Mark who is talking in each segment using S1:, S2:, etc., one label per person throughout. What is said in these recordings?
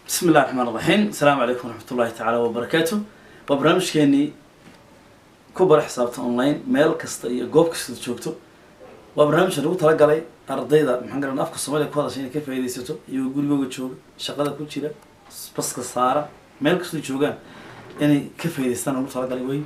S1: bismi illahi raxmaan raxiim asalaamu calaykum waraxmat ullahi tacaala wabarakaatu waa barnaamijkeenii ku bara xisaabta online meel kasta iyo goob kasta joogto waa barnaamijka lagu talagalay ardayda maxaan garan afka soomaaliya ku hadasha inay ka faaidaysato iyagoo gurigooga jooga shaqada ku jira baska saara meel kastoo joogaan inay ka faa'idaystaan lagu talagalay wey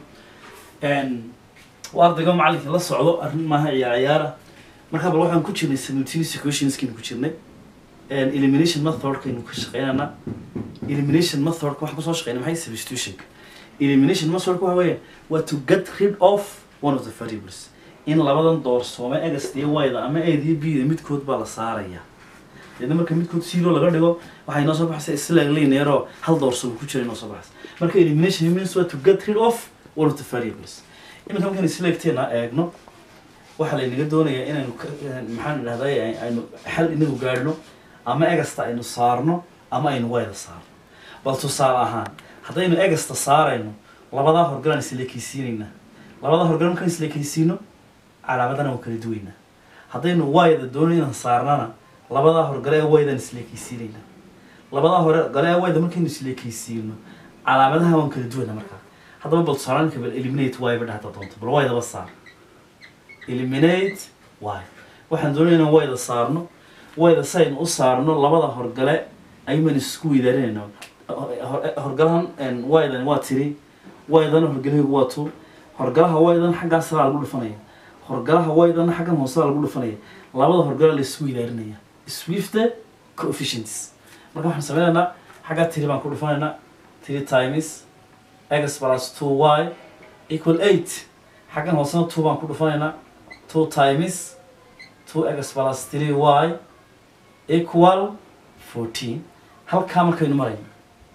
S1: waa ardayga macallinka la socdo arrin maaha ciyaar ciyaara markaa bal waxaan ku jirnay simultaneous equationskaynu ku jirnay elimination methodkaynu ka shaqeynana elimination methodka waxaan kusoo shaqeynay maxay substitutionka elimination methodka waxa weeye waa to get rid of one of the variables in labadan doorsoome egas iyo wayda ama aid iyo bda midkood baa la saaraya deedna marka midkood zero laga dhigo waxay noo soo baxaysa isla linearoo hal doorsoome ku jira inoo soo baxaysa marka elimination means waa to get rid of one of the variables iminka markaan isleegteena eegno waxaa laynaga doonayaa inaynu maxaan idhahday aynu xal inagu gaadhno ama egasta aynu saarno ama aynu wayda saarno bal tusaale ahaan haddaynu egasta saarayno labadaa horgalaan isleekeysiinaynaa labadaa horgal markaan isleekeysiino calaamadana waan kala duwaynaa haddaynu wayda doonayo inaan saarnana labadaa horgale ee waydaan isleekeysiinaynaa labadaa horgale ee wayda markaynu isleekeysiino calaamadaha waan kala duwaynaa markaa haddaba bal tusaale ninka bal eliminate y ba dhahda doonto bal waydaba saar eliminate y waxaan doonaya inaan wayda saarno wayda si aynu u saarno labada horgale ayuuman isku weydaarinayna horgalahan waydan waa tiri waydana horgalahaygu waa two horgalaha waydan xaggaa saraa lagu dhufanaya horgalaha waydana xaggan hoosedaa lagu dhufanaya labada horgala la isku weydaarinaya swifte coefficients marka waxaan sameynaynaa xaggaa tiri baan ku dhufanaynaa three times x plus two y equal eight xaggan hoosena two baan ku dhufanaynaa two times two x plus three y equal fourteen halkaa markaynu marayno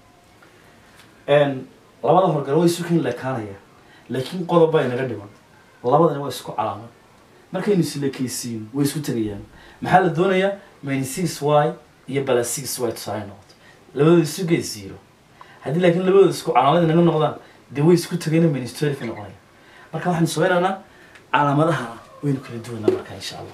S1: labada horgale way isu ken lekaanaya laakiin qodob baa inaga dhiman labadani waa isku calaamad markaynu islekeysiino way isku tegayaan maxaa la doonayaa minus six y iyo bala six y tusaale noqoto labadooda isu gee zero haddii laakiin labadooda isku calaamad inaga noqdaan dee way isku tegayna minus twelve noqonaya marka waxaynu sameynaynaa calaamadahana waynu kala duwanaa marka insha allah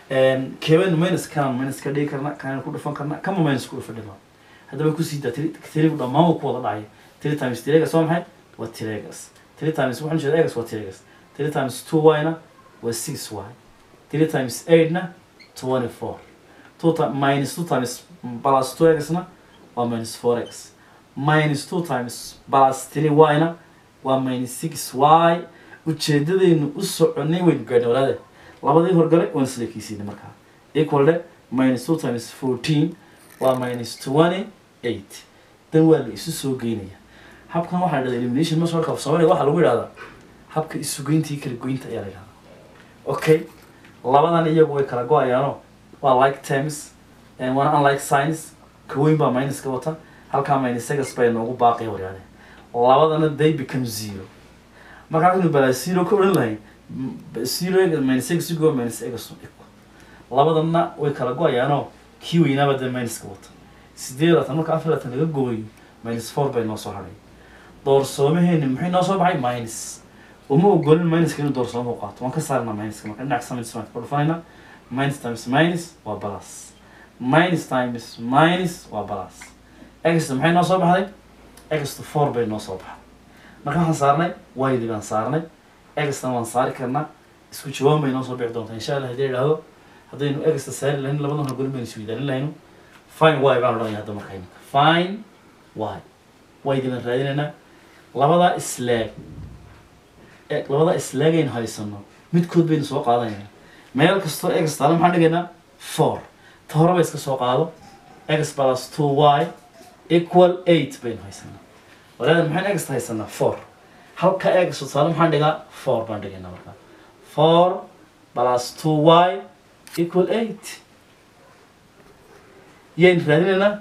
S1: keebanu minus kanaan minus ka dhigi karna kanaynu ku dhufan karna kama minus ku dhufa dhimaa haddaba kusii daa tirigu dhammaan wuu ku wada dhacaya three times tiregas waa maxay waa tiregas three times waxaan jeeda egas waa tiregas three times two y na waa six y three times eight na twenty four two ti minus two times plus two x na waa minus four x minus two times plus three y na waa minus six y ujeedadaynu u soconay waynu gaadhnay walaade labadii horgale waan isleekeysiinay markaa equal de minus two times fourteen waa minus twenty eight dan waa la isu soo geynaya habkan waxaa dhahda elimination masorka of soomaaliya waxaa lagu yidhahdaa habka isugeynta iyo kala goynta ayaa la yidhahdaa okay labadan iyagu way kala go-ayaano waa like terms waana unlike science kaweyn baa minuska wata halkaa minus egas bay noogu baaqaya waryaade labadana they become zero markaa kaynu balaa zero ka odhan lahayn zero minus egas go minus egas labadana way kala go-ayaanoo kii weynaaba dee minuska wata sideed laatan marka afar laatan laga gooyo minus four bay noo soo hadhay doorsoomaheeni maxay noo soo baxay minus uma ogolin minuska inuu doorsooma u qaato waan ka saarnaa minuska marka dhinac samins waan ka dhufanayna minus times minus waa plus minus times minus waa plus exta maxay noo soo baxday exta four bay noo soo baxday marka waxaan saarnay waydi baan saarnay extana waan saari karnaa isku jawaab bay noo soo bixi doontaa insha allah haddii idhaahdo haddaynu exta saari lahayn labadan horgolin baynu isweydaarin lahayno fine y baan odhanaya hadda marka imika fine y waydi baan raadinaynaa labadaa islaag labadaa islaagaynu haysano midkood baynu soo qaadanayna meel kastoo egas taala maxaan dhigaynaa four ta hore ba iska soo qaado egas plus two y equal eight baynu haysanaa walaada maxaan egasta haysanaa four halka egas taale maxaan dhigaa four baan dhigaynaa markaa four plus two y equal eight yaynu raadinaynaa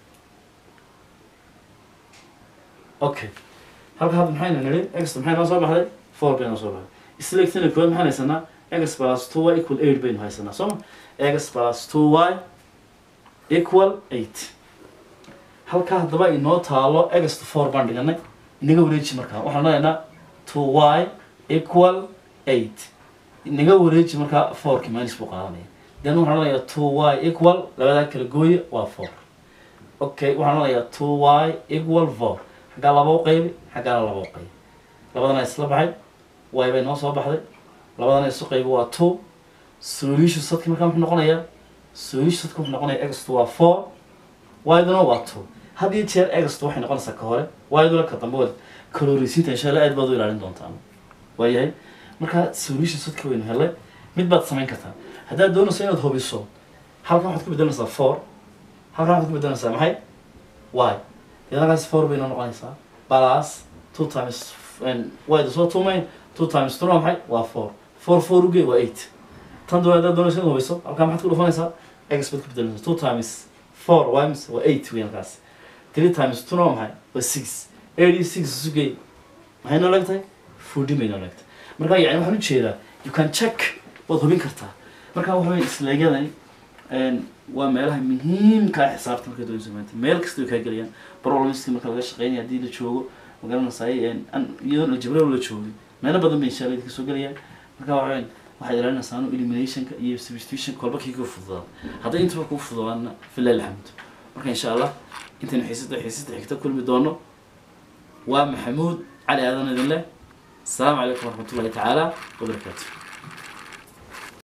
S1: okay halka hadda maxaynu nidhi exta maxay noo soo baxday four bay noo soo baxday isleegtana koowaad maxaan haysanaa x plus two y equal eight baynu haysanaa sooma x plus two y equal eight halkaa haddaba inoo taalo exta four baan dhiganay inaga wareeji markaa waxaan odhanaynaa two y equal eight inaga wareeji markaa fourki minus buu qaadanaya then waxaan odhanayaa two y equal labadaa kala gooye waa four okay waxaan odhanayaa two y equal four xaggaa laba u qaybi xaggaana laba u qaybi labadana isla baxay y bay noo soo baxday labadana isu qaybi waa two solution sadki markaa muxuu noqonayaa solution sadki wuxuu noqonayaa x waa four y-duna waa two had iyo jeer x waxay noqonaysaa ka hore y-duna ka dambe waad kalorisiinta insha allah aad baad u ilaalin doontaan waayahay marka solution sadki waynu helay mid baad samayn kartaa haddaad doonayso inaad hubiso halkan waxaad ku bedelanaysaa four halkan waxaad ku bedelanaysaa maxay y iyadakaas four bay noo noqonaysaa plus two times y soo tumayn two times two waa maxay waa four four four uge waa eight tan doon haddaad doonayso inaad hubiso halkan maxaad ku dhufanaysaa x baad ku bedelanaysaa two times four y mise waa eight wey halkaas three times two waa maxay waa six eight iyo six isugey maxay noo leegtahay forty bay noo leegtahay marka yani waxaan ujeedaa you can check waad hubin kartaa marka waxa wey isleegyadani waa meelaha muhiimka ah xisaabta marka doonayso maanta meel kasta way kaa gelayaan problemski marka laga shaqeynaya haddii la joogo magaranaysaay iyadoon aljabrao la joogin meelo badan bay insha allah idinka soo gelayaan marka waxa weyn waxaad ilaalinaysaa anu eliminationka iyo substitution kolba kii kuu fududaada hadday intaba kuu fududaadna filah alxamdu marka insha allah intaynu xiisada xiisada xigta kulmi doono waa maxamuud cali aadan idin leh السلام عليكم ورحمة الله تعالى وبركاته